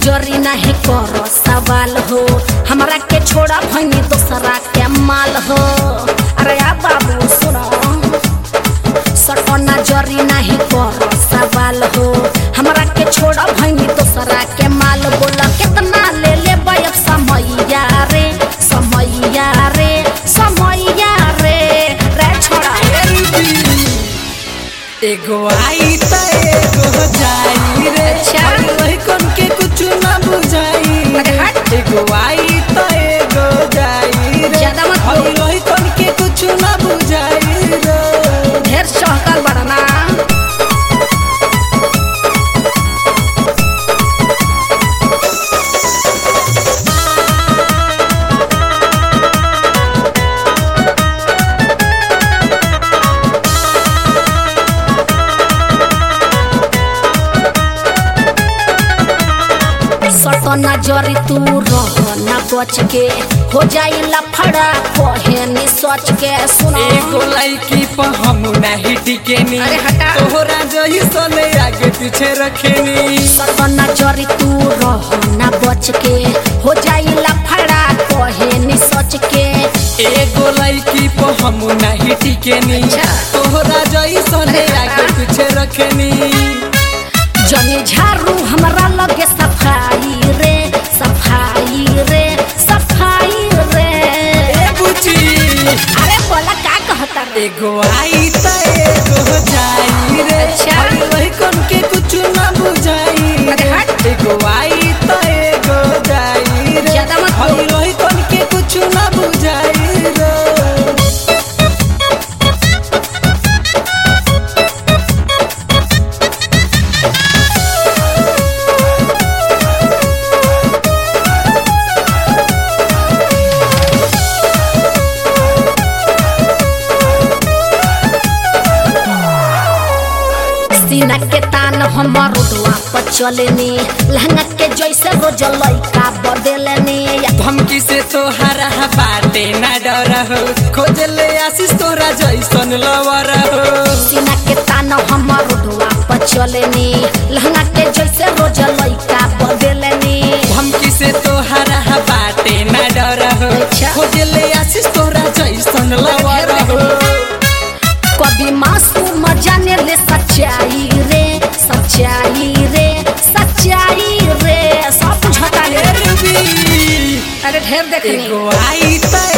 नजरी नहीं करो सवाल हो हमरा के छोड़ा भनी दोसरा के माल हो अरे आ बाबू सुनो सटो नजरी नहीं करो सवाल हो हमरा के छोड़ा भनी दोसरा के माल बोला कितना ले ले अब समैया रे समैया रे समैया रे रे छोड़ा एगो आई त एगो जाई रे अच्छा। अरे वही कौन के कुछ ना बुझाई अरे हट। एगो आई त एगो जाई रे ज्यादा मत बोल। अरे वही कौन के कुछ ना बुझाई रे ढेर चहकल बड़ा ना सट नजरी तू रह ना बच के हो जाई लफड़ा कहे नि सोच के सुनो एगो लड़की पर हम नहीं टिकेनी अरे हटा। तोहरा जही सने आगे पीछे रखेनी सट नजरी तू रह ना बच के हो जाई लफड़ा कहे नि सोच के एगो लड़की पर हम नहीं टिकेनी अच्छा। तोहरा जही सने अरे आगे हटा। पीछे रखेनी जनी झाड़ू हमरा लगे सफाई रे सफाई रे सफाई रे ए बुची अरे बोला का कहता रे एगो आई त एगो जाई रे अच्छा। अरे वही कौन के कुछ ना बुझाई अरे हट। एगो आई त एगो जाई रे ज्यादा मत बोल। अरे वही कौन के कुछ ना बुझाई रे सीना के तान हमर रोडवा पर चलेनी लहंगा के जैसे रोज लइका बदलेनी धमकी से तोहरा बाटे ना डर हो खोज ले आशीष तोरा जैसन लवर हो सीना के तान हमर रोडवा पर चलेनी लहंगा के जैसे रोज लइका बदलेनी धमकी से तोहरा बाटे ना डर हो अच्छा। खोज ले आशीष तोरा जैसन लवर हो कभी मासूम जाने ले सच्चाई रे सच्चाई रे सच्चाई रे सब बुझता रे रुबी अरे ढेर देखनी एगो आई त